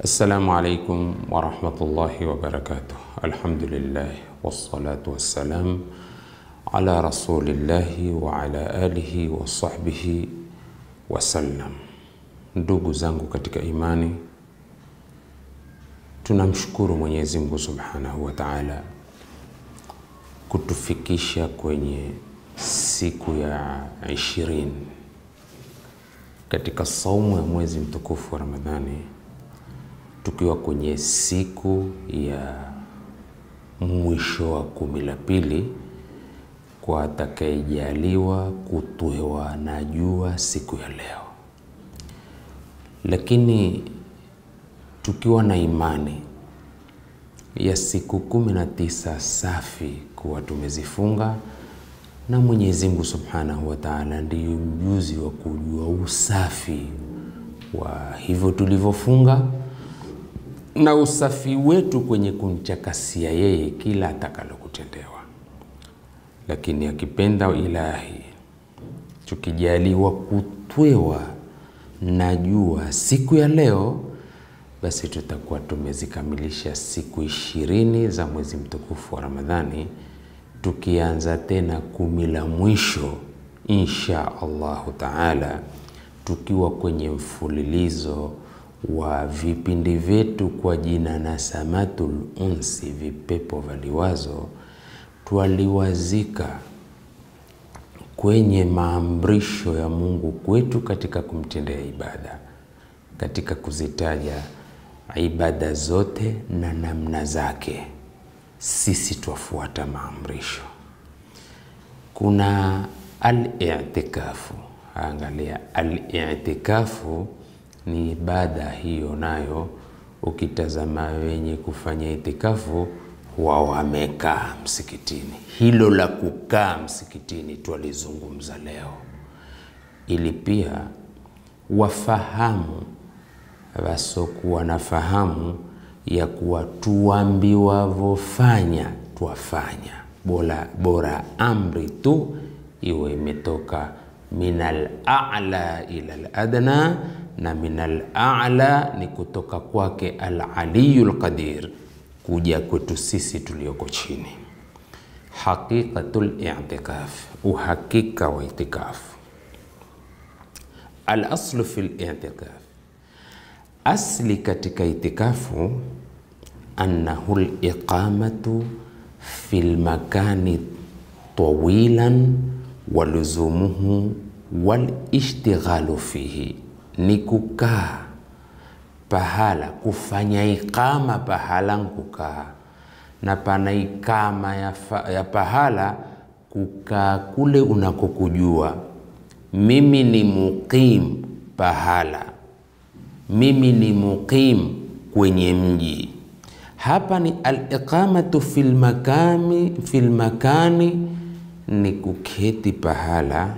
Assalamu alaikum warahmatullahi wabarakatuh. Alhamdulillah wassalatu wassalam ala rasulillahi wa ala alihi wa sahbihi wasallam. Ndugu zangu katika imani, tunamshukuru Mwenyezi Mungu subhanahu wa taala kutufikisha kwenye siku ya ishirini katika saumu ya mwezi mtukufu wa Ramadhani, tukiwa kwenye siku ya mwisho wa kumi la pili kwa atakayejaliwa kutwewa na jua siku ya leo, lakini tukiwa na imani ya siku kumi na tisa safi kuwa tumezifunga na Mwenyezi Mungu Subhanahu wa Ta'ala ndiyo mjuzi wa kujua usafi wa hivyo tulivyofunga na usafi wetu kwenye kumchakasia yeye kila atakalokutendewa. Lakini akipenda Ilahi, tukijaliwa kutwewa na jua siku ya leo, basi tutakuwa tumezikamilisha siku ishirini za mwezi mtukufu wa Ramadhani tukianza tena kumi la mwisho insha Allahu taala, tukiwa kwenye mfululizo wa vipindi vyetu kwa jina Nasamatul Unsi, vipepo vya liwazo. Twaliwazika kwenye maamrisho ya Mungu kwetu katika kumtendea ibada, katika kuzitaja ibada zote na namna zake sisi twafuata maamrisho. Kuna al-i'tikafu. Angalia, al-i'tikafu ni ibada hiyo, nayo ukitazama wenye kufanya itikafu huwa wamekaa msikitini. Hilo la kukaa msikitini twalizungumza leo, ili pia wafahamu wasokuwa na fahamu ya kuwa tuambiwavofanya twafanya, bora, bora amri tu iwe imetoka minal a'la ila al adna, na minal a'la ni kutoka kwake al aliyul qadir kuja kwetu sisi tulioko chini. Haqiqatul i'tikaf, uhakika wa itikafu. Al aslu fil i'tikaf Asli katika itikafu annahu liqamatu fi lmakani tawilan waluzumuhu walishtighalu fihi, ni kukaa pahala, kufanya iqama pahala nkukaa, na pana ikama ya, ya pahala kukaa kule unakokujua. Mimi ni muqim pahala mimi ni muqim kwenye mji. Hapa ni aliqamatu fil makani, fil makani ni kuketi pahala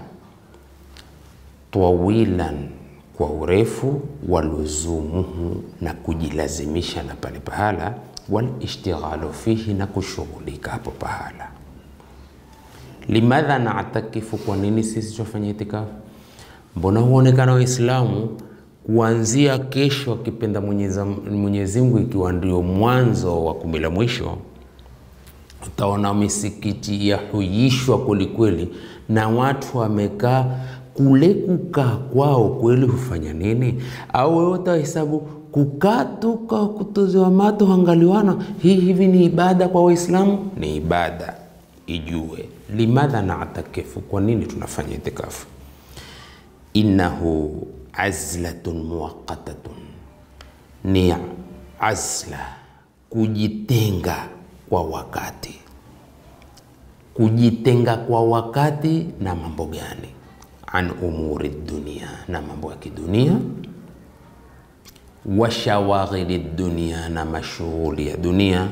tawilan, kwa urefu, waluzumuhu, na kujilazimisha na pale pahala, walishtighalu fihi, na kushughulika hapo pahala. Limadha natakifu, kwa nini sisi tufanye itikafu? Mbona huonekana Waislamu kuanzia kesho akipenda Mwenyezi Mungu, ikiwa ndio mwanzo wa kumi la mwisho, utaona misikiti yahuyishwa kwelikweli, na watu wamekaa kule. Kukaa kwao kweli hufanya nini? Au wewe utahesabu kukaa tu kwa kutozewa mato hangaliwana, hii hivi ni ibada kwa Waislamu? Ni ibada, ijue. Limadha natakifu, kwa nini tunafanya itikafu? innahu azlatun muwaqatatun, ni azla, kujitenga kwa wakati. Kujitenga kwa wakati na mambo gani? An umuri dunia, na mambo ya kidunia. Wa shawaghili dunia, na mashughuli ya dunia.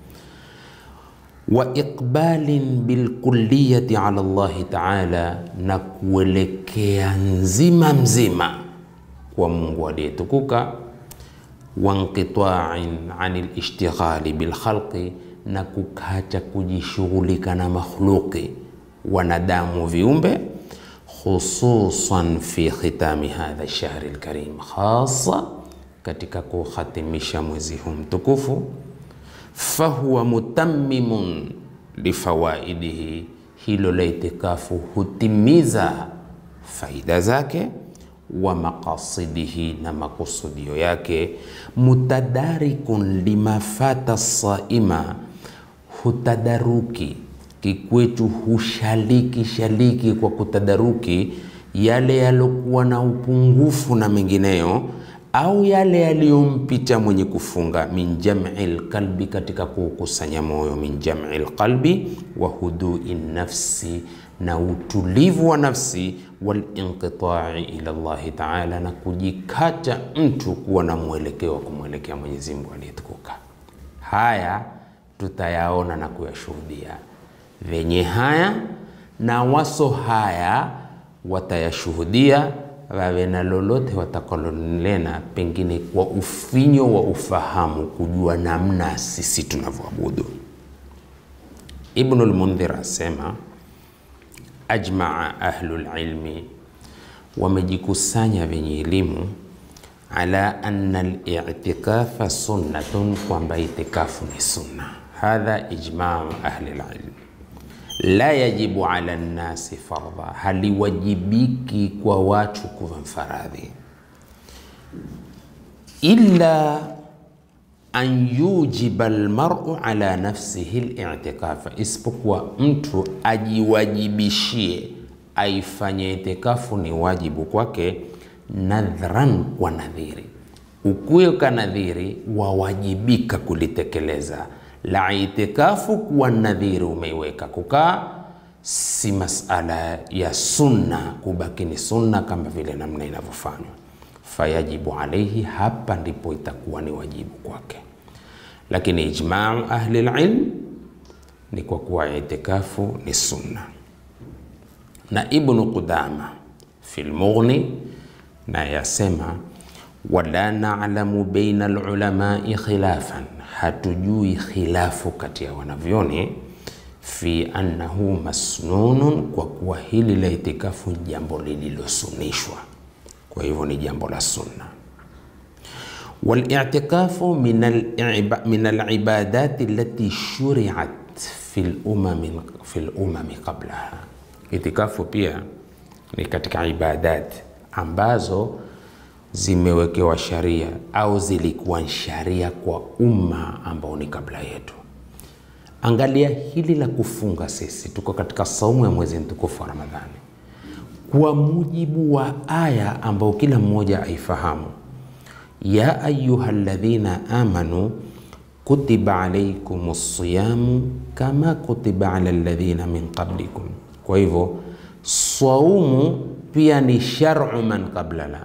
Wa iqbalin bilkulliyati ala Allahi taala, na kuelekea nzima mzima kwa Mungu aliyetukuka. Wa inqitain an lishtighali bilkhalqi, na kukacha kujishughulika na makhluqi wanadamu viumbe khususan fi khitami hadha lshahri lkarim, khasa katika kuhatimisha mwezi huu mtukufu, fahuwa mutammimun lifawaidihi, hilo la itikafu hutimiza faida zake wa maqasidihi, na makusudio yake. Mutadarikun limafata saima, hutadaruki kikwetu, hushaliki shaliki kwa kutadaruki yale yalokuwa na upungufu na mengineyo, au yale yaliyompita mwenye kufunga. Min jam'i lqalbi, katika kukusanya moyo. Min jam'i lqalbi wa hudui nafsi, na utulivu wa nafsi. Walinqitai ila Allahi taala, na kujikata mtu kuwa na mwelekeo wa kumwelekea Mwenyezi Mungu aliyetukuka. Haya tutayaona na kuyashuhudia venye haya na waso haya watayashuhudia wawe na lolote watakalonena, pengine kwa ufinyo wa ufahamu, kujua namna sisi tunavyoabudu. Ibnul Mundhir asema ajmaa ahlul ilmi, wamejikusanya wenye elimu ala anna al-i'tikafa sunnatun, kwamba itikafu ni sunna. Hadha ijmau ahli al-ilm la yajibu ala nnasi fardha, haliwajibiki kwa watu kuwa mfaradhi, illa an yujiba almar'u ala nafsihi al-i'tikafa, isipokuwa mtu ajiwajibishie aifanye itikafu ni wajibu kwake, nadhran, kwa nadhiri. Ukuyo ka nadhiri, wawajibika kulitekeleza la itikafu kuwa nadhiri umeiweka kukaa, si masala ya sunna, kubaki ni sunna kama vile namna inavyofanywa. Fayajibu alaihi, hapa ndipo itakuwa ni wajibu kwake. Lakini ijmau ahli lilm ni kwa kuwa itikafu ni sunna, na Ibnu Qudama fi lmughni na yasema wala na'lamu baina alulamai khilafan hatujui khilafu kati ya wanavyoni fi annahu masnunun, kwa kuwa hili la itikafu ni jambo lililosunishwa, kwa hivyo ni jambo la sunna. Walitikafu min alibadati allati shuriat fi lumami qablaha, itikafu pia ni katika ibadati ambazo zimewekewa sharia au zilikuwa sharia kwa umma ambao ni kabla yetu. Angalia hili la kufunga, sisi tuko katika saumu ya mwezi mtukufu wa Ramadhani kwa mujibu wa aya ambao kila mmoja aifahamu, ya ayuha alladhina amanu kutiba alaikum siyamu kama kutiba ala alladhina min qablikum. Kwa hivyo saumu pia ni shar'u man qablana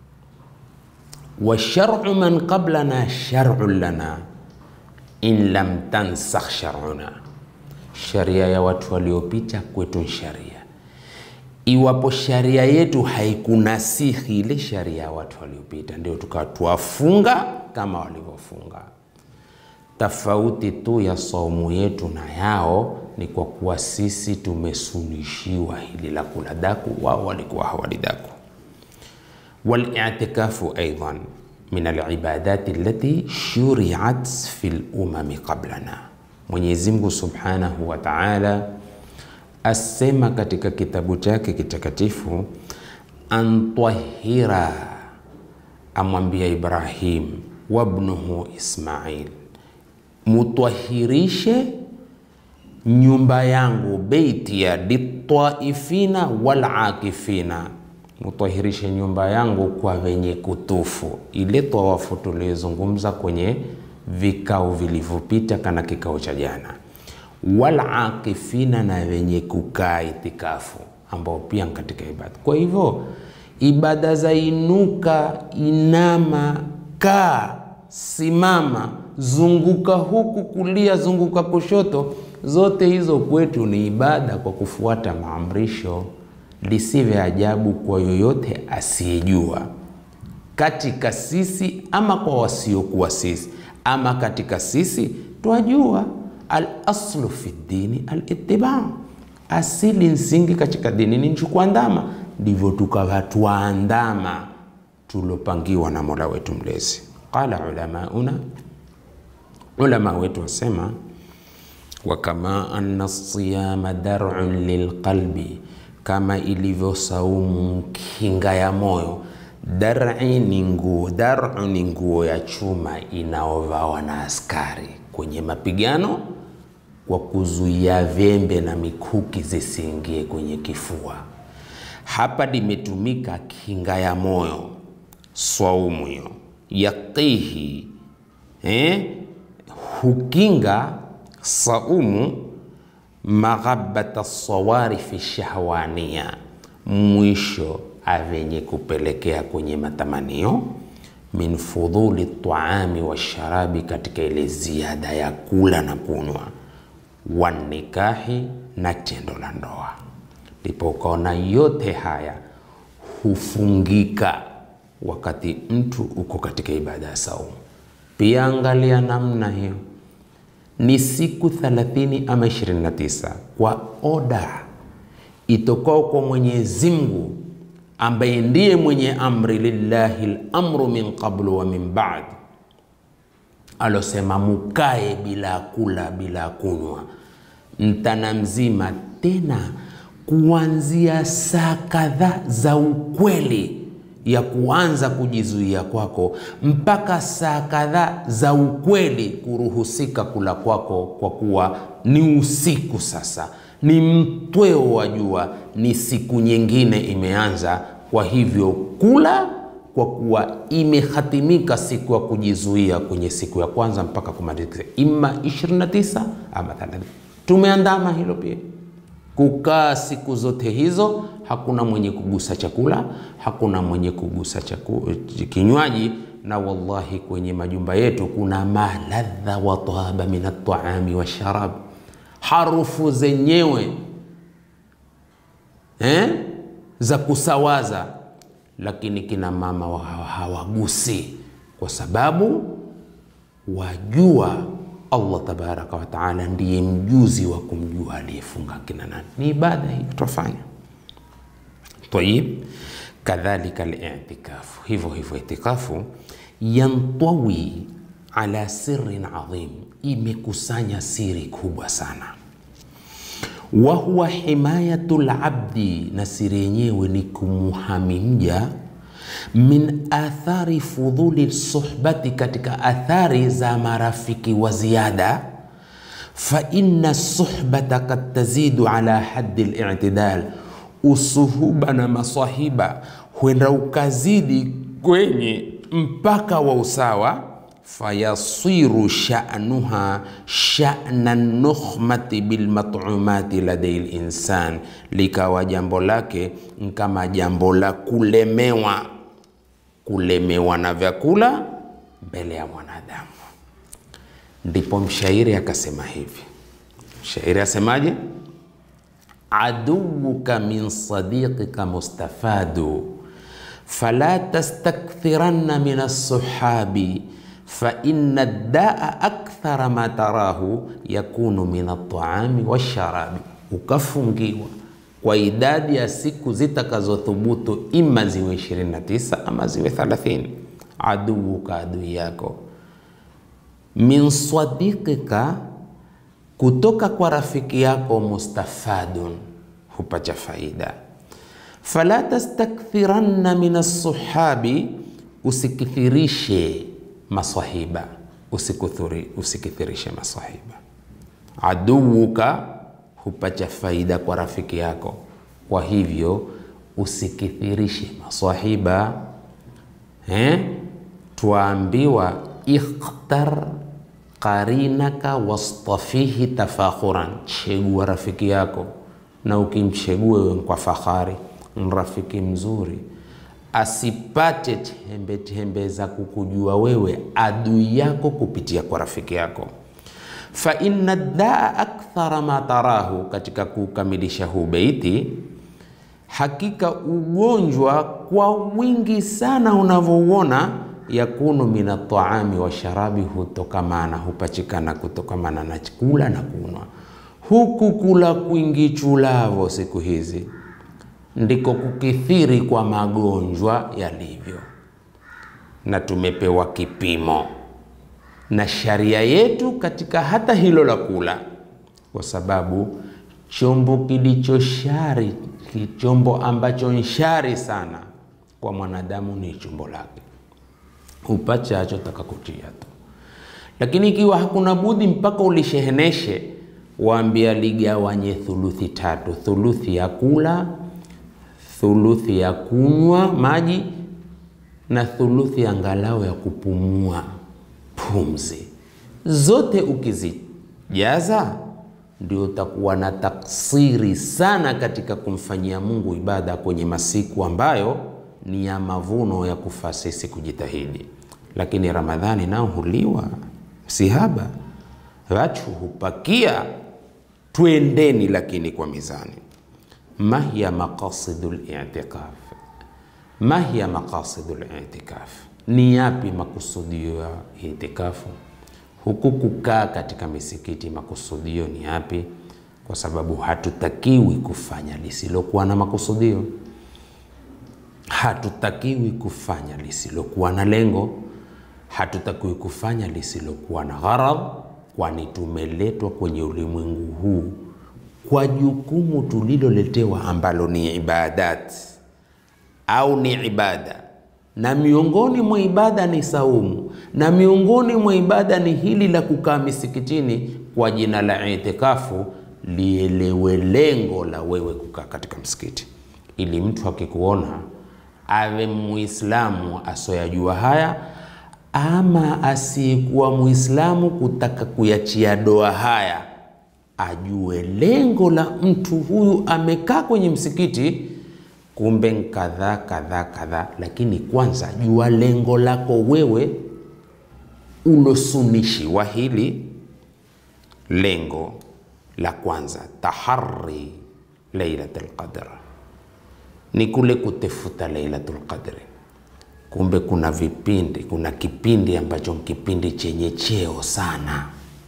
wa shar'u man qablana shar'un lana in lam tansakh shar'una, sharia ya watu waliopita kwetu ni sharia. Iwapo sharia yetu haikunasihi ile sharia ya watu waliopita, ndio tukawa tuwafunga kama walivyofunga. Tofauti tu ya saumu yetu na yao ni kwa kuwa sisi tumesunishiwa hili la kula daku, wao walikuwa hawali daku. Walitikafu aidan min alibadati allati shuriat fi lumami qablana. Mwenyezi Mungu subhanahu wa taala asema katika kitabu chake kitakatifu, antahira, amwambia Ibrahim wabnuhu Ismail, mutwahirishe nyumba yangu, beiti ya litaifina walakifina mutahirishe nyumba yangu kwa wenye kutufu. Ile tawafu tuliyozungumza kwenye vikao vilivyopita, kana kikao cha jana. Walakifina, na wenye kukaa itikafu, ambao pia katika ibada. Kwa hivyo ibada za inuka, inama, kaa, simama, zunguka huku kulia, zunguka kushoto, zote hizo kwetu ni ibada kwa kufuata maamrisho Lisive ajabu kwa yoyote asiyejua katika sisi ama kwa wasiokuwa sisi, ama katika sisi twajua. Al aslu fi dini al ittiba, asili msingi katika dini ni nchukuandama. Ndivyo tukawa twaandama tulopangiwa na Mola wetu Mlezi. Qala ulamauna, ulama wetu wasema wa kama anna siyama dar'un lilqalbi, kama ilivyo saumu kinga ya moyo. Dar'i ni nguo, dar'u ni nguo ya chuma inaovawa na askari kwenye mapigano kwa kuzuia vyembe na mikuki zisiingie kwenye kifua. Hapa limetumika kinga ya moyo, swaumu hiyo yaqihi, eh, hukinga saumu maghabata sawarifi shahwania, mwisho avenye kupelekea kwenye matamanio min fudhuli taami wa sharabi, katika ile ziada ya kula na kunywa, wanikahi na tendo la ndoa. Ndipo ukaona yote haya hufungika wakati mtu uko katika ibada ya saumu. Pia angalia namna hiyo ni siku 30 ama 29 kwa oda itokao kwa Mwenyezi Mungu ambaye ndiye mwenye amri, lillahi lamru min qablu wa min ba'd, alosema mukae bila kula bila kunywa mtana mzima, tena kuanzia saa kadhaa za ukweli ya kuanza kujizuia kwako mpaka saa kadhaa za ukweli kuruhusika kula kwako, kwa kuwa ni usiku sasa, ni mtweo wa jua, ni siku nyingine imeanza. Kwa hivyo kula, kwa kuwa imehatimika siku ya kujizuia kwenye siku ya kwanza mpaka kumalizika, ima 29 ama 30. Tumeandama hilo pia kukaa siku zote hizo, hakuna mwenye kugusa chakula, hakuna mwenye kugusa chaku, kinywaji. Na wallahi kwenye majumba yetu kuna maladha wa tahaba min ataami wa sharab, harufu zenyewe eh, za kusawaza, lakini kina mama hawagusi kwa sababu wajua Allah tabaraka wa taala ndiye mjuzi wa kumjua aliyefunga kina nani. Ni ibada hii tutafanya. Tayib, kadhalika al-i'tikafu, hivyo hivyo itikafu yantawi ala sirrin adhim, imekusanya siri kubwa sana. Wa huwa himayatul abdi, na siri yenyewe ni kumuhami mja min athari fudhuli suhbati, katika athari za marafiki wa ziada. Fa inna suhbata kad tazidu ala haddi al-i'tidal, usuhuba na masahiba huenda ukazidi kwenye mpaka wa usawa. Fayasiru sha'nuha sha'na nukhmati bilmatumati ladai linsan, likawa jambo lake kama jambo la kulemewa kulemewa na vyakula mbele ya mwanadamu. Ndipo mshairi akasema hivi, mshairi asemaje? aduwuka min sadiqika mustafadu fala tastakthiranna min assuhabi fa inna daa akthara ma tarahu yakunu min ataami washarabi, ukafungiwa kwa idadi ya siku zitakazothubutu ima ziwe 29 ama ziwe 30. Aduuka, adui yako, min sadiqika, kutoka kwa rafiki yako, mustafadun, hupacha faida. Fala tastakthiranna min assuhabi, usikithirishe maswahiba, usikithirishe maswahiba. Aduuka hupacha faida kwa rafiki yako, kwa hivyo usikithirishe maswahiba eh? Twaambiwa ikhtar qarinaka wastafihi tafakhuran, chegua rafiki yako na ukimchegua wewe kwa fahari, rafiki mzuri asipate tembe tembe za kukujua wewe adui yako kupitia kwa rafiki yako fa inna daa akthara ma tarahu, katika kukamilisha huu beiti, hakika ugonjwa kwa wingi sana unavyouona, yakunu min ataami wa sharabi, hutokamana hupachikana kutokamana na chakula na kunwa. Huku kula kwingi chulavo siku hizi ndiko kukithiri kwa magonjwa yalivyo. na tumepewa kipimo na sharia yetu katika hata hilo la kula, kwa sababu chombo kilicho shari, chombo ambacho ni shari sana kwa mwanadamu ni chombo lake, upachacho taka kutia tu. Lakini ikiwa hakuna budi mpaka ulisheheneshe, waambia ligawanye thuluthi tatu, thuluthi ya kula, thuluthi ya kunywa maji na thuluthi angalau ya kupumua pumzi. Zote ukizijaza ndio utakuwa na taksiri sana katika kumfanyia Mungu ibada kwenye masiku ambayo ni ya mavuno ya kufaa sisi kujitahidi. Lakini Ramadhani nao huliwa sihaba, watu hupakia, twendeni lakini kwa mizani. Mahiya maqasidul i'tikaf, mahiya maqasidul i'tikaf, ni yapi makusudio ya itikafu? Huku kukaa katika misikiti makusudio ni yapi? Kwa sababu hatutakiwi kufanya lisilokuwa na makusudio, hatutakiwi kufanya lisilokuwa na lengo, hatutakiwi kufanya lisilokuwa na gharad, kwani tumeletwa kwenye ulimwengu huu kwa jukumu tuliloletewa ambalo ni ibadat au ni ibada na miongoni mwa ibada ni saumu, na miongoni mwa ibada ni hili la kukaa misikitini kwa jina la itikafu. Lielewe lengo la wewe kukaa katika msikiti, ili mtu akikuona awe Muislamu asoyajua haya, ama asiyekuwa Muislamu kutaka kuyachia doa haya, ajue lengo la mtu huyu amekaa kwenye msikiti kumbe kadhaa kadhaa kadhaa, lakini kwanza jua lengo lako wewe ulosunishiwa hili. Lengo la kwanza tahari Lailatul Qadr ni kule kutefuta Lailatul Qadr. Kumbe kuna vipindi, kuna kipindi ambacho kipindi chenye cheo sana,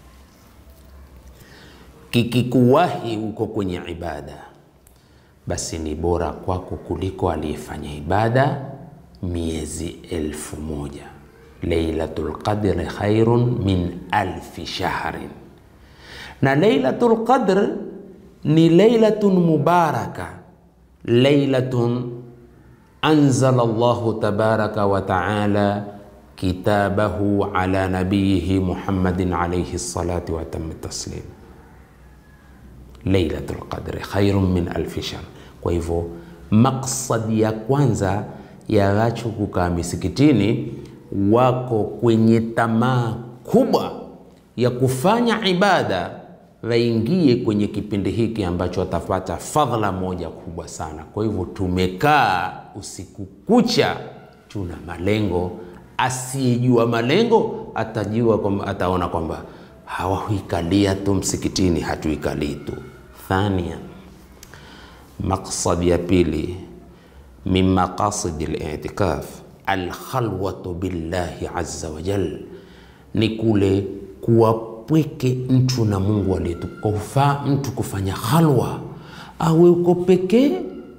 kikikuwahi uko kwenye ibada basi ni bora kwako kuliko aliyefanya ibada miezi elfu moja. Lailatul Qadr khairun min alfi shahrin, na Lailatul Qadr ni lailatun mubaraka, lailatun anzala Allahu tabaraka wa taala kitabahu ala nabiyihi Muhammadin alayhi salatu wa tamu taslim. Lailatul Qadri khairun min alfi shahr. Kwa hivyo maksadi ya kwanza ya watu kukaa misikitini, wako kwenye tamaa kubwa ya kufanya ibada, waingie kwenye kipindi hiki ambacho watapata fadhila moja kubwa sana. Kwa hivyo tumekaa usiku kucha, tuna malengo. Asiyejua malengo atajua kwamba, ataona kwamba hawahuikalia tu msikitini, hatuikalii tu Thania, maksadi ya pili min maqasidi litikaf alkhalwatu billahi azza wa jal, ni kule kuwapweke mtu na Mungu aliyetukufaa mtu kufanya khalwa, awe uko pekee,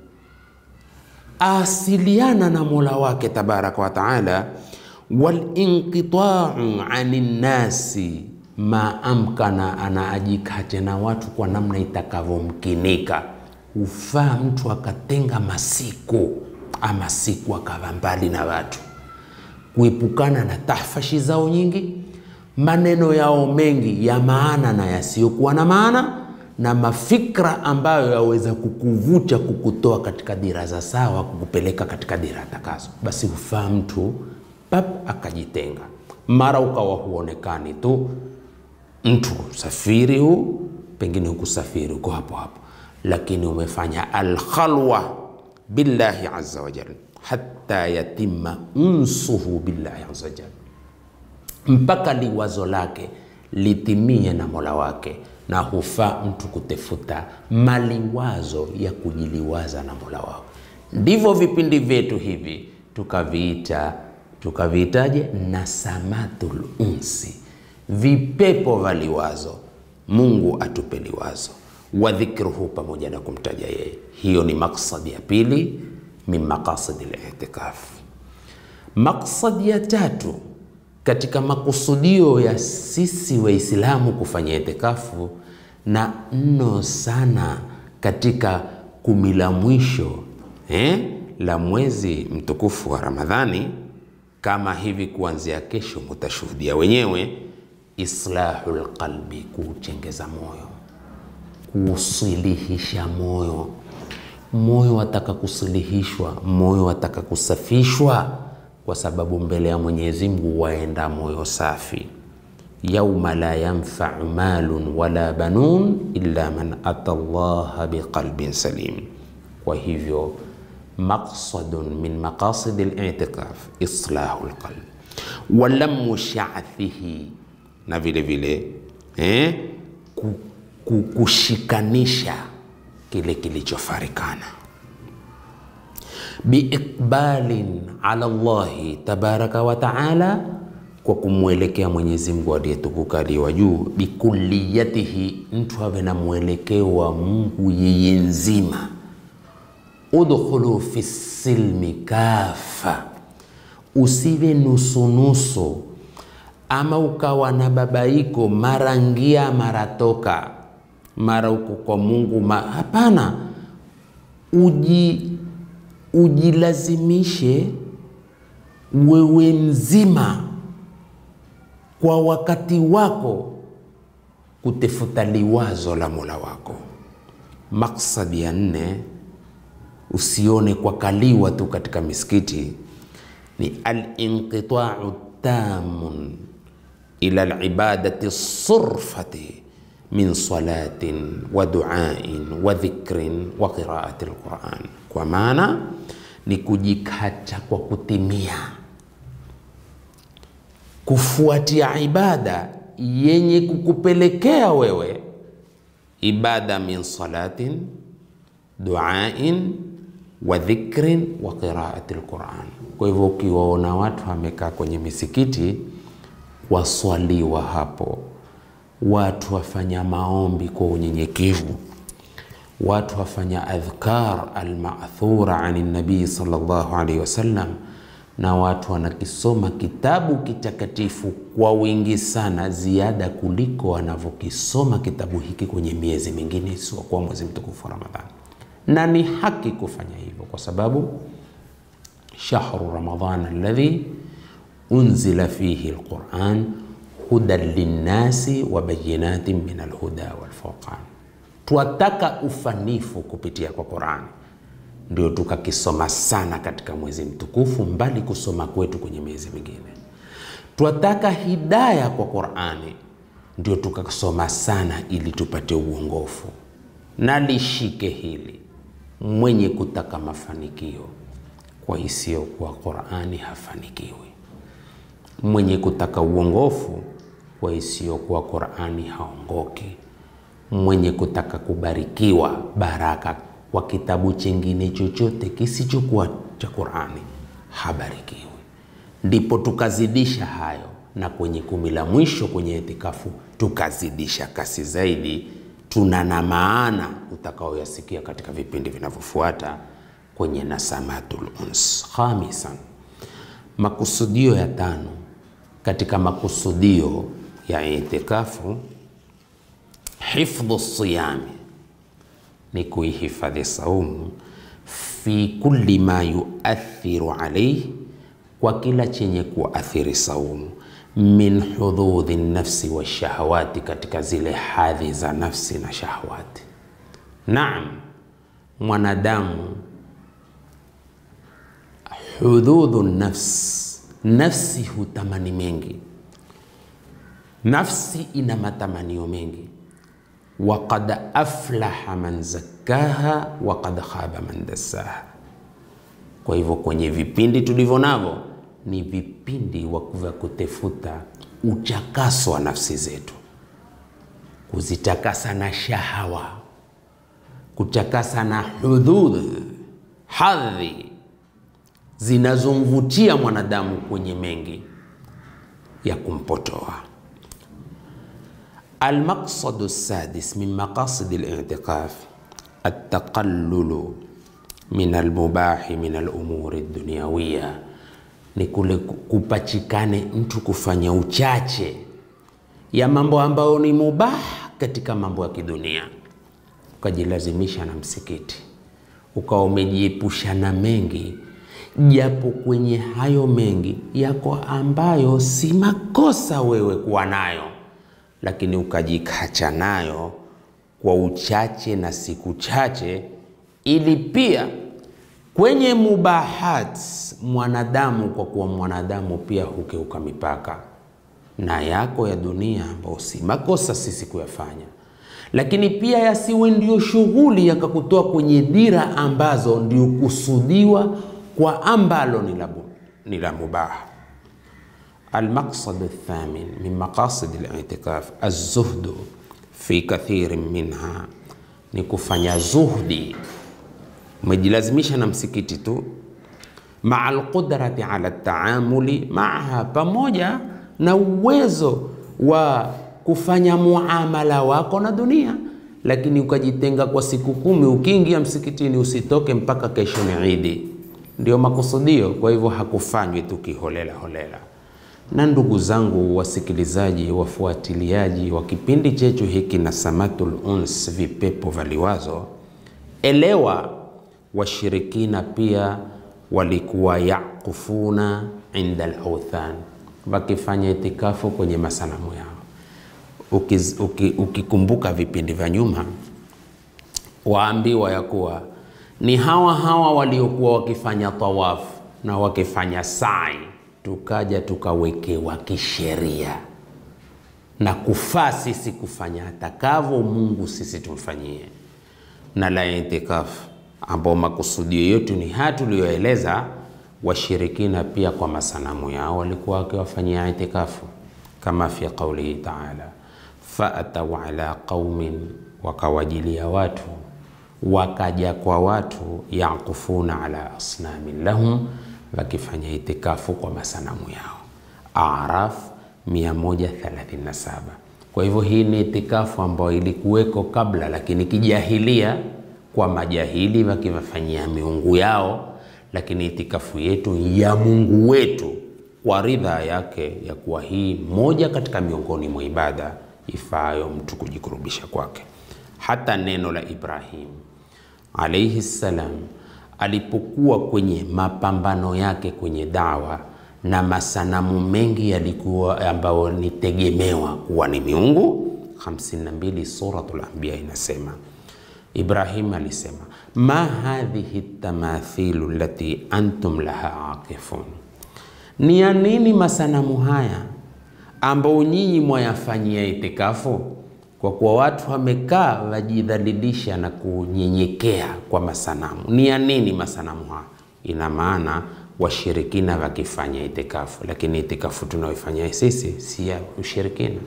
asiliana na mola wake tabaraka wa taala, walinqitau ani nnasi ma amkana, anaajikate na watu kwa namna itakavyomkinika. Ufaa mtu akatenga masiku ama siku akawa mbali na watu, kuepukana na tahfashi zao nyingi, maneno yao mengi ya maana na yasiyokuwa na maana, na mafikra ambayo yaweza kukuvuta kukutoa katika dira za sawa, kukupeleka katika dira atakazo. Basi hufaa mtu pap akajitenga, mara ukawa huonekani tu mtu safiri huu pengine hukusafiri uko hapo hapo, lakini umefanya alkhalwa billahi azza wa jalla hatta yatima unsuhu billahi azza wa jalla, mpaka liwazo lake litimie na mola wake. Na hufaa mtu kutefuta maliwazo ya kujiliwaza na mola wao. Ndivyo vipindi vyetu hivi tukaviita, tukaviitaje? Nasamatul unsi vipepo vya liwazo. Mungu atupe liwazo wa dhikruhu, pamoja na kumtaja yeye. Hiyo ni maksadi ya pili min maqasidi litikaf. Maksadi ya tatu katika makusudio ya sisi Waislamu kufanya itikafu na mno sana katika kumi la mwisho eh, la mwezi mtukufu wa Ramadhani, kama hivi kuanzia kesho mutashuhudia wenyewe, islahul qalbi, kuuchengeza moyo, kuusilihisha moyo. Moyo wataka kusilihishwa, moyo wataka kusafishwa, kwa sababu mbele ya Mwenyezi Mungu waenda moyo safi yauma la yanfau malun wala banun illa man ata llaha biqalbin salim. Kwa hivyo maqsadun min maqasidi litikaf islahu lqalb walamu shathihi, na vile vile eh, kushikanisha kile kilichofarikana biiqbalin ala llahi tabaraka wa taala kwa kumwelekea Mwenyezi Mungu aliyetukuka aliye juu, bikulliyatihi, mtu awe na mwelekeo wa Mungu yeye nzima. Udkhulu fi silmi kafa, usiwe nusunusu, ama ukawa na babaiko mara ngia mara toka mara uko kwa Mungu ma... Hapana, uji ujilazimishe wewe mzima kwa wakati wako kutefuta liwazo la Mola wako. Maksadi ya nne, usione kwa kaliwa tu katika misikiti, ni alinqitau tamun ila alibadati surfati min salatin wa duain wa dhikrin wa qiraati alquran, kwa maana ni kujikacha kwa kutimia kufuatia ibada yenye kukupelekea wewe ibada min salatin duain wa dhikrin wa qiraati alquran. Kwa hivyo ukiwaona watu wamekaa kwenye misikiti waswaliwa hapo, watu wafanya maombi kwa unyenyekevu, watu wafanya adhkar almathura ani nabii sallallahu alaihi wasallam na watu wanakisoma kitabu kitakatifu kwa wingi sana, ziada kuliko wanavyokisoma kitabu hiki kwenye miezi mingine isiyokuwa mwezi mtukufu wa Ramadhani. Na ni haki kufanya hivyo kwa sababu shahru Ramadhan alladhi unzila fihi alquran hudan linnasi wa bayinatin min alhuda walfurqan. Twataka ufanifu kupitia kwa Qurani ndio tukakisoma sana katika mwezi mtukufu, mbali kusoma kwetu kwenye miezi mingine. Twataka hidaya kwa Qur'ani, ndio tukasoma sana ili tupate uongofu. Na lishike hili, mwenye kutaka mafanikio kwa isiyokuwa Qur'ani hafanikiwi, mwenye kutaka uongofu kwa isiyokuwa Qur'ani haongoki, mwenye kutaka kubarikiwa baraka kwa kitabu chingine chochote kisichokuwa cha Qur'ani habarikiwi. Ndipo tukazidisha hayo, na kwenye kumi la mwisho kwenye itikafu tukazidisha kasi zaidi. Tuna na maana utakaoyasikia katika vipindi vinavyofuata kwenye Nasamatul Uns. Khamisan, makusudio ya tano katika makusudio ya itikafu, hifdhu siyami ni kuihifadhi saumu fi kulli ma yuathiru alayhi, kwa kila chenye kuathiri saumu, min hududhi nafsi wa shahawati, katika zile hadhi za nafsi na shahawati. Naam, mwanadamu hududhu nafs, nafsi hutamani mengi, nafsi ina matamanio mengi Waqad aflaha man zakkaha wa qad khaba man dassaha. Kwa hivyo kwenye vipindi tulivyo navyo ni vipindi vya kutefuta uchakaso wa nafsi zetu, kuzitakasa na shahawa, kutakasa na hudud, hadhi zinazomvutia mwanadamu kwenye mengi ya kumpotoa. Almaqsadu sadis min maqasidi litikaf altaqallulu min almubahi min alumuri dunyawiya, ni kule kupachikane mtu kufanya uchache ya mambo ambayo ni mubah katika mambo ya kidunia, ukajilazimisha na msikiti, ukawa umejiepusha na mengi, japo kwenye hayo mengi yako ambayo si makosa wewe kuwa nayo, lakini ukajikacha nayo kwa uchache na siku chache, ili pia kwenye mubahat mwanadamu, kwa kuwa mwanadamu pia hukeuka mipaka na yako ya dunia ambayo si makosa sisi kuyafanya, lakini pia yasiwe ndio shughuli yakakutoa kwenye dira ambazo ndio kusudiwa kwa ambalo ni la mubaha. Almaqsad althamin min maqasid alitikaf alzuhdu fi kathirin minha, ni kufanya zuhdi, umejilazimisha na msikiti tu, maa alqudrati ala taamuli maaha, pamoja na uwezo wa kufanya muamala wako na dunia, lakini ukajitenga kwa siku kumi, ukiingia msikitini usitoke mpaka kesho ni Idi. Ndio makusudio. Kwa hivyo hakufanywi tu kiholela holela. Na ndugu zangu wasikilizaji, wafuatiliaji wa kipindi chetu hiki na Samatul Uns, vipepo vya liwazo, elewa washirikina pia walikuwa yakufuna inda al-awthan wakifanya itikafu kwenye masanamu yao. Ukiz, uki, ukikumbuka vipindi vya nyuma, waambiwa ya kuwa ni hawa hawa waliokuwa wakifanya tawafu na wakifanya sai, tukaja tukawekewa kisheria na kufaa sisi kufanya atakavyo Mungu sisi tumfanyie, na la itikafu ambao makusudio yetu ni haya tuliyoeleza washirikina pia kwa masanamu yao walikuwa wakiwafanyia itikafu, kama fi qaulihi taala, faatau ala qaumin, wakawajilia watu, wakaja kwa watu, yakufuna ala asnamin lahum, wakifanya itikafu kwa masanamu yao. Araf 137. Kwa hivyo hii ni itikafu ambayo ilikuweko kabla, lakini kijahilia, kwa majahili wakiwafanyia miungu yao lakini itikafu yetu ya Mungu wetu kwa ridha yake, ya kuwa hii moja katika miongoni mwa ibada ifaayo mtu kujikurubisha kwake. Hata neno la Ibrahim alaihi salam alipokuwa kwenye mapambano yake kwenye dawa na masanamu mengi yalikuwa ambayo ni tegemewa kuwa ni miungu 52 Suratul Anbiya inasema Ibrahim alisema ma hadhihi tamathilu lati antum laha akifun, ni ya nini masanamu haya ambao nyinyi mwayafanyia itikafu? Kwa kuwa watu wamekaa wajidhalilisha na kunyenyekea kwa masanamu. Ni ya nini masanamu haya? Ina maana washirikina wakifanya itikafu, lakini itikafu tunaoifanya sisi si ya ushirikina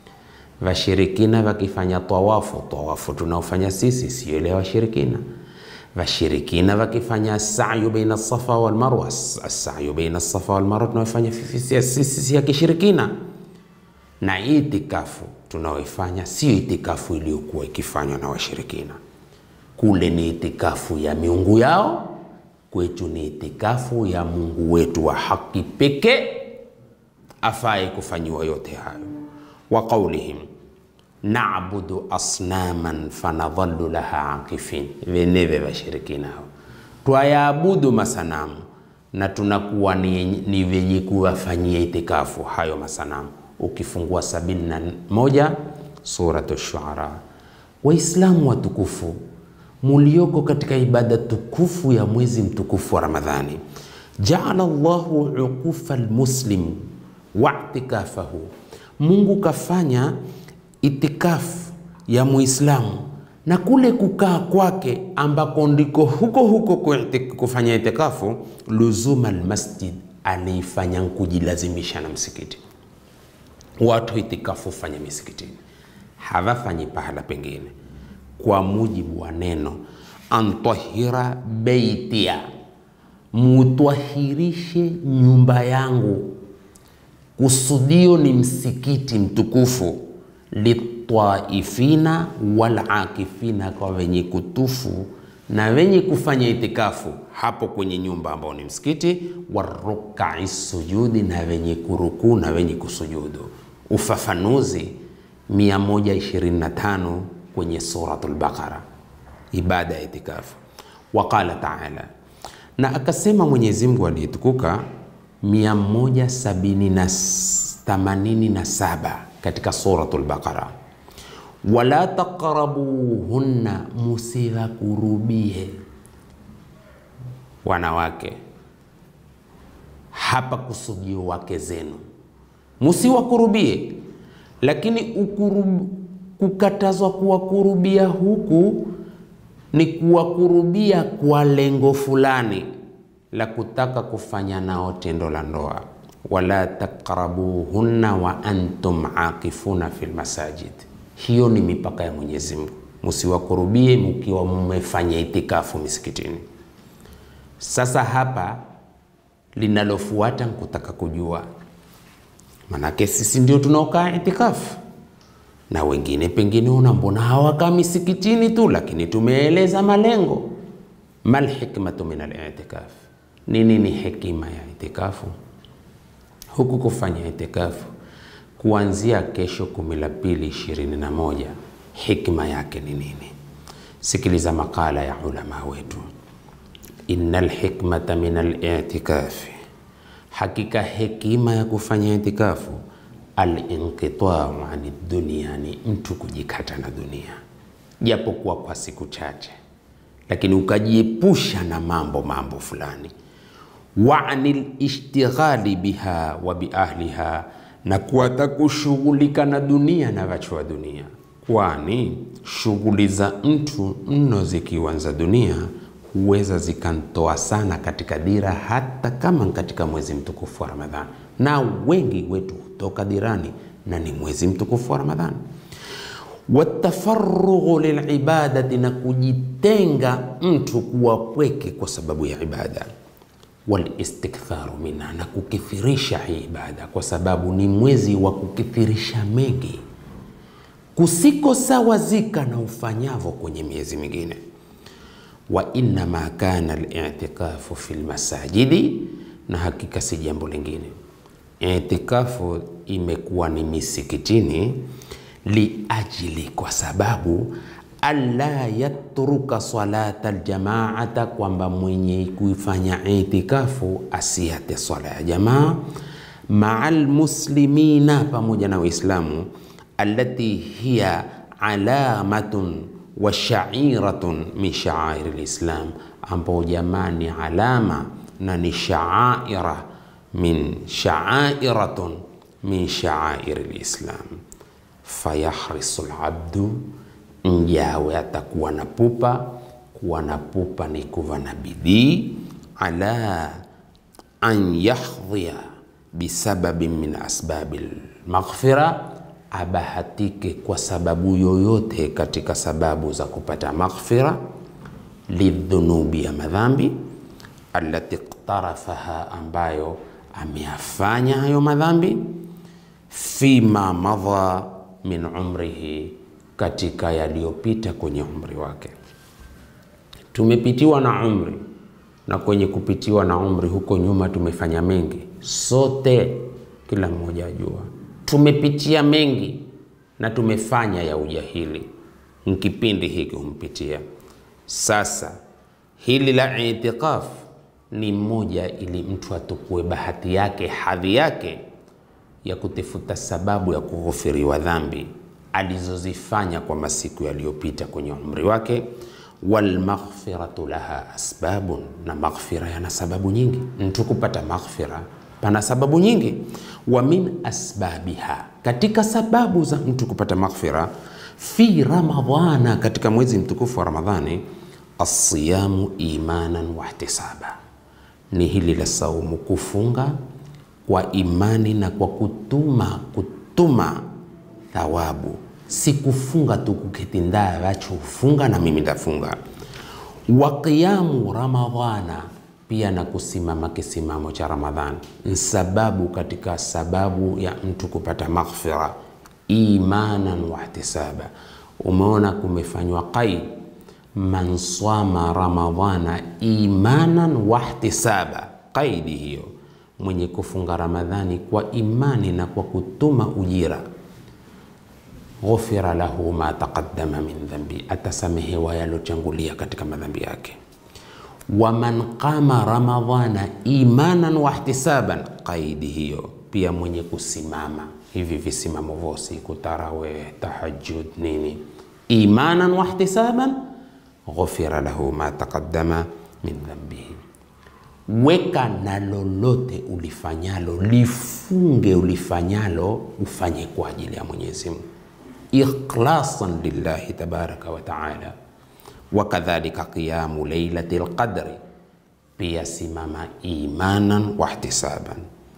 Vashirikina wakifanya tawafu, tawafu tunaofanya sisi sio ile washirikina. Vashirikina wakifanya sayu baina safa wal marwa, sayu baina safa wal marwa tunaofanya sisi si ya kishirikina. Na itikafu tunaoifanya sio itikafu iliyokuwa ikifanywa na washirikina. Kule ni itikafu ya miungu yao, kwetu ni itikafu ya Mungu wetu wa haki pekee afaye kufanyiwa yote hayo wa qaulihim na'budu asnaman fanadhallu laha akifin, veneve vashirikina hao twayaabudu masanamu na tunakuwa ni, ni venye kuwafanyia itikafu hayo masanamu. Ukifungua sabini na moja Suratu Shuara. Waislamu watukufu mulioko katika ibada tukufu ya mwezi mtukufu wa Ramadhani, jaala Allahu uqufa almuslim wa itikafahu Mungu kafanya itikafu ya Muislamu na kule kukaa kwake ambako ndiko huko huko kufanya itikafu, luzuma almasjid, aliifanya kujilazimisha na msikiti. Watu itikafu fanya misikitini, hawafanyi pahala pengine, kwa mujibu wa neno antahira beitia, mutwahirishe nyumba yangu Kusudio ni msikiti mtukufu, litaifina wal akifina, kwa wenye kutufu na wenye kufanya itikafu hapo kwenye nyumba ambao ni msikiti, warukai sujudi, na wenye kurukuu na wenye kusujudu. Ufafanuzi 125 kwenye Suratul Baqara, ibada ya itikafu. Waqala taala, na akasema Mwenyezi Mungu aliyetukuka 187 katika Suratul Baqara wala taqrabuhunna, musiwakurubie wanawake. Hapa kusudio wake zenu, musiwakurubie. Lakini ukurub, kukatazwa kuwakurubia huku ni kuwakurubia kwa lengo fulani la kutaka kufanya nao tendo la ndoa. Wala taqrabuhunna wa antum akifuna fil masajid hiyo ni mipaka ya Mwenyezi Mungu, msiwakurubie mkiwa mmefanya itikafu misikitini. Sasa hapa linalofuata nkutaka kujua, manake sisi ndio tunaokaa itikafu na wengine pengine una mbona hawakaa misikitini tu, lakini tumeeleza malengo. Mal hikmatu min al-i'tikaf, ni nini hekima ya itikafu? Huku kufanya itikafu kuanzia kesho kumi la pili ishirini na moja hikma yake ni nini? Sikiliza makala ya ulama wetu. Innal hikmata min al-i'tikafi, hakika hekima ya kufanya itikafu al-inqita'u ani dunia, ni mtu kujikata na dunia japokuwa kwa siku chache, lakini ukajiepusha na mambo mambo fulani, wa anil ishtighali biha wa bi ahliha na kuata kushughulika na dunia na watu wa dunia, kwani shughuli za mtu mno zikiwa za dunia huweza zikantoa sana katika dira, hata kama katika mwezi mtukufu wa Ramadhani, na wengi wetu hutoka dirani na ni mwezi mtukufu wa Ramadhani. Watafarughu lilibadati, na kujitenga mtu kuwa pweke kwa sababu ya ibada walistiktharu minha, na kukithirisha hii ibada, kwa sababu ni mwezi wa kukithirisha mengi kusikosawazika na ufanyavo kwenye miezi mingine. Wa innama kana al-i'tikafu fi lmasajidi, na hakika si jambo lingine, itikafu imekuwa ni misikitini, liajili, kwa sababu alla yatruka salata aljamaata, kwamba mwenye kuifanya itikafu asiate swala ya jamaa maa almuslimina, pamoja na Waislamu, allati hiya alamatun wa shairatun min shaairi lislam, ambao jamaa ni alama na ni shaaira min shaairatun min shaairi lislam. Fayahrisu labdu mjawe atakuwa na pupa. Kuwa na pupa ni kuwa na bidii, ala an yahdhia bisababin min asbabi lmaghfira, abahatike kwa sababu yoyote katika sababu za kupata maghfira, lidhunubi, ya madhambi, allati iqtarafaha, ambayo ameyafanya hayo madhambi, fima madha min umrihi katika yaliyopita kwenye umri wake. Tumepitiwa na umri, na kwenye kupitiwa na umri huko nyuma tumefanya mengi sote, kila mmoja ajua tumepitia mengi na tumefanya ya ujahili, nkipindi hiki humpitia. Sasa hili la itikaf ni mmoja, ili mtu atukue bahati yake, hadhi yake ya kutafuta sababu ya kughufiriwa dhambi alizozifanya kwa masiku yaliyopita kwenye umri wake. Walmaghfiratu laha asbabun, na maghfira yana sababu nyingi. Mtu kupata maghfira pana sababu nyingi. Wa min asbabiha, katika sababu za mtu kupata maghfira, fi Ramadhana, katika mwezi mtukufu wa Ramadhani, asiyamu imanan wa ihtisaba, ni hili la saumu, kufunga kwa imani na kwa kutuma kutuma thawabu si kufunga tu kuketi ndaa wacho ufunga na mimi ndafunga. Wa qiyamu ramadhana, pia na kusimama kisimamo cha Ramadhani ni sababu katika sababu ya mtu kupata maghfira, imanan wa ihtisaba. Umeona kumefanywa qaid man swama ramadhana imanan wahtisaba, qaidi hiyo, mwenye kufunga Ramadhani kwa imani na kwa kutuma ujira, ghufira lahu ma taqaddama min dhambi, atasamehewa yalochangulia katika madhambi yake. Wa man qama ramadhana imanan wahtisaban, qaidi hiyo pia, mwenye kusimama hivi visimamo vosi, kutarawih, tahajjud, nini, imanan wahtisaban ghufira lahu ma taqaddama min dhambihi. Weka na lolote ulifanyalo, lifunge ulifanyalo, ufanye kwa ajili ya Mwenyezi Mungu, ikhlasan lillahi tabaraka wa taala. Wa kadhalika qiyamu lailati lqadri, pia simama imanan wahtisaban.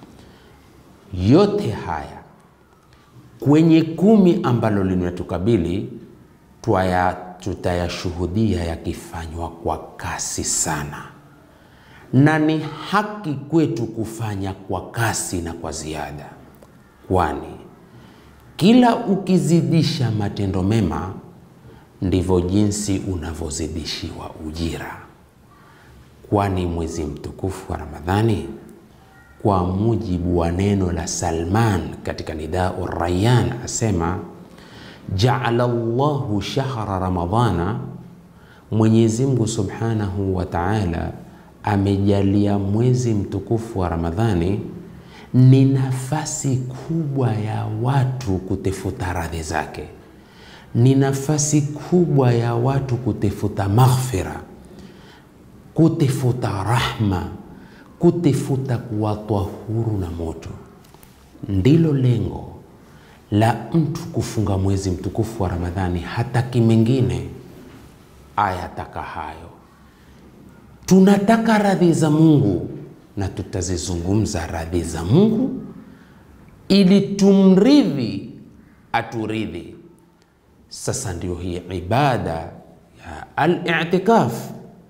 Yote haya kwenye kumi ambalo linatukabili twaya tutayashuhudia yakifanywa kwa kasi sana, na ni haki kwetu kufanya kwa kasi na kwa ziada, kwani kila ukizidisha matendo mema ndivyo jinsi unavyozidishiwa ujira. Kwani mwezi mtukufu wa Ramadhani, kwa mujibu wa neno la Salman katika Nidau Rayyan asema Jaala llahu shahra ramadhana, Mwenyezi Mungu subhanahu wa taala amejalia mwezi mtukufu wa Ramadhani ni nafasi kubwa ya watu kutefuta radhi zake, ni nafasi kubwa ya watu kutefuta maghfira, kutefuta rahma, kutefuta kuwatwa huru na moto. Ndilo lengo la mtu kufunga mwezi mtukufu wa Ramadhani. Hataki mengine, ayataka hayo. Tunataka radhi za Mungu na tutazizungumza radhi za Mungu ili tumridhi, aturidhi. Sasa ndio hii ibada ya al-i'tikaf,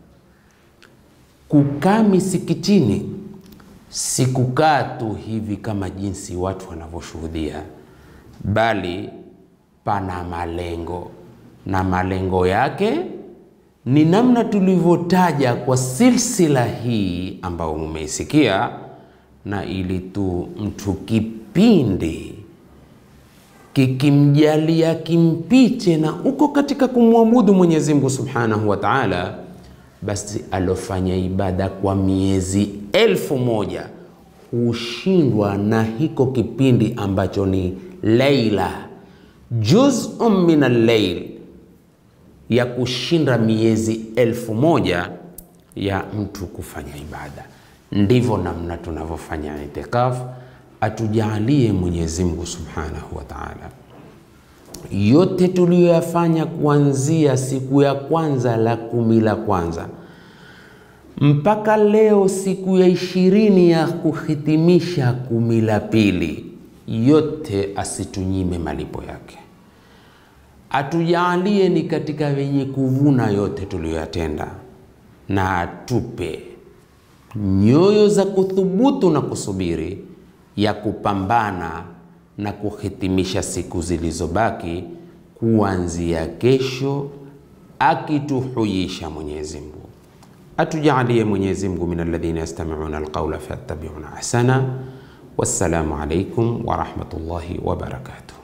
kukaa misikitini, si kukaa tu hivi kama jinsi watu wanavyoshuhudia bali pana malengo na malengo yake ni namna tulivyotaja kwa silsila hii ambayo mumeisikia, na ili tu mtu kipindi kikimjalia kimpiche na uko katika kumwabudu Mwenyezi Mungu Subhanahu wa Ta'ala, basi alofanya ibada kwa miezi elfu moja hushindwa na hiko kipindi ambacho ni leila juz'un min al-layl, ya kushinda miezi elfu moja ya mtu kufanya ibada. Ndivyo namna tunavyofanya itikaf. Atujalie Mwenyezi Mungu Subhanahu wa Ta'ala, yote tuliyoyafanya kuanzia siku ya kwanza la kumi la kwanza mpaka leo siku ya ishirini ya kuhitimisha kumi la pili yote asitunyime malipo yake, atujalie ni katika wenye kuvuna yote tuliyoyatenda, na atupe nyoyo za kuthubutu na kusubiri ya kupambana na kuhitimisha siku zilizobaki kuanzia kesho, akituhuisha Mwenyezi Mungu. Atujalie Mwenyezi Mungu min alladhina yastami'una alqawla fayattabi'una ahsana. Wassalamu alaikum warahmatullahi wabarakatuh.